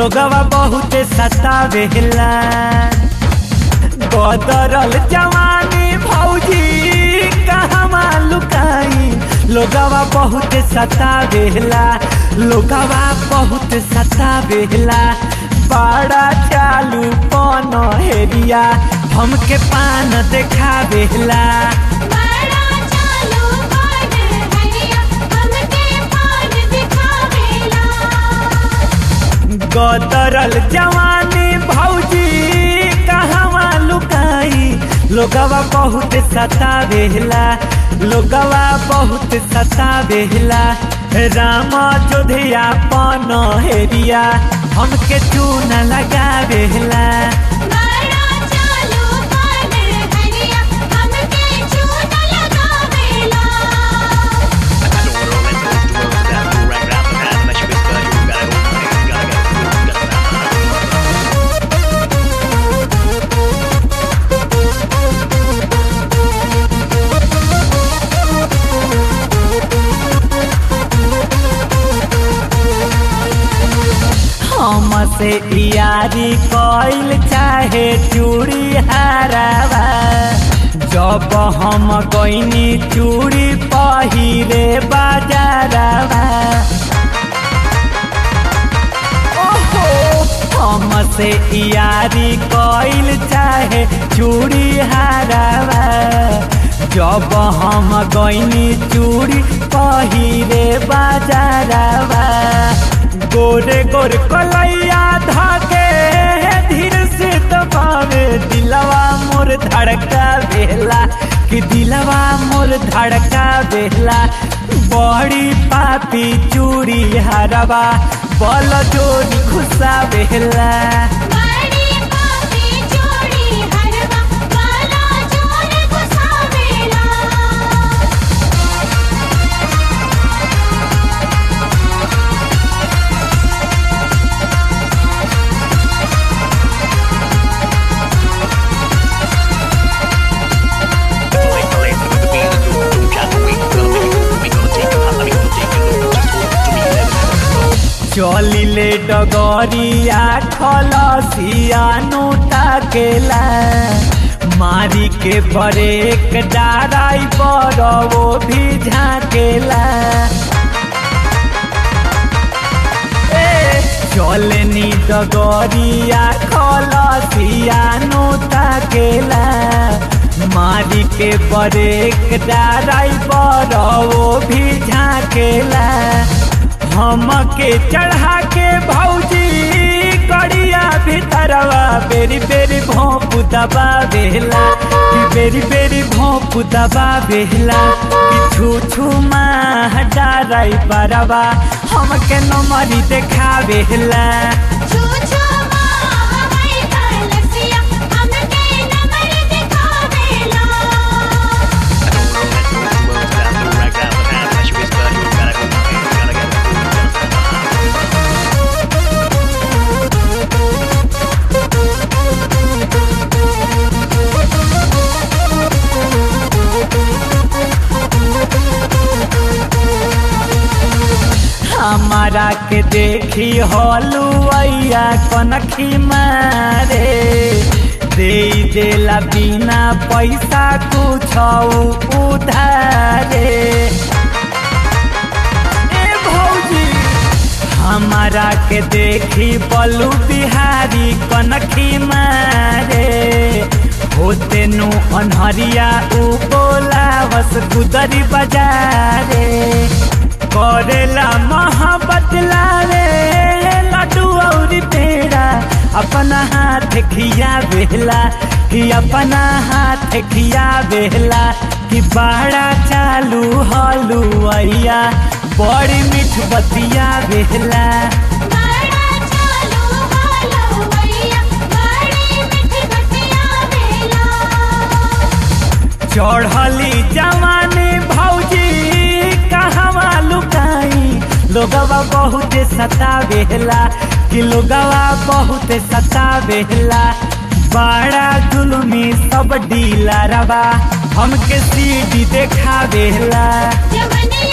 लोगवा बहुत सतावेला बदरल जवानी भौजी कहवा लुकाई लोगवा बहुत सतावेला लोगवा बहुत सतावेला बड़ा चालू पन हेरिया हमके पान देखावेला बड़ा चालू पान हरिया हमके पान दिखावेला गदरल जवानी भौजी कहवा लुकाई लोगवा बहुत सतावेला लोगवा बहुत सतावेला राम जोधिया पन हेरिया हमके चून लगावेला बड़ा चालू पान हरिया हमके चून लगावेला हमसे यारी कइल चाहे चूड़ी हरावा जब हम गईनी चूड़ी पहिरे बाजारवा ओहो हमसे यारी कइल चाहे चूड़ी हरावा जब हम गईनी चूड़ी पहिरे बाजारवा गोरे गोरे कलैया धागे धीर से दबावे दिलवा मोर धड़का बेला कि दिलवा मोर धड़का बेला बड़ी पापी चूड़ी हरवा बल जोड़ी खुशा बेला बड़ी पापी चूड़ी हरवा वाला जोर घुसावेला चलिले डगरिया खलसिया ताकेला मारी के ब्रेक डाराई पर वो भी झाकेला ए, चलनी डगरिया खलसिया ताकेला मारी के ब्रेक डाराई पर वो भी झाकेला हमके चढ़ा के भौजी कड़िया भीतरवा बेरी बेरी भोंप दबा बेला कि बेरी बेरी भोंप दबा बेला कि छू छू माँ डाराई बरवा हमके नमरी देखा बेला छू छू माँ हमारी कलसिया हमके नमर दिखावेला हमारा के देखी हलुआ कनखी मारे दे देला बिना पैसा कुछ उधारे ए भौजी हमारा के देखी बलू बिहारी कनखी मारे होते नु अनहरिया उ बोला बस गुदरी बजारे करेला मोहब्बत लावे लड्डू और पेड़ा अपना हाथ खिया बेला कि अपना हाथ खिया बेला कि बाड़ा चालू हलुआ बड़ी मीठ बतिया बेला बड़ा चालू हालो भैया बड़ी मिठी बतिया वेला चढ़ली जवानी भौजी कहवा लुकाई लोगवा बहुत सतावेला कि लोगवा बहुत सतावेला बड़ा जुलमी सब डीलरवा हमके सीडी देखावेला जवने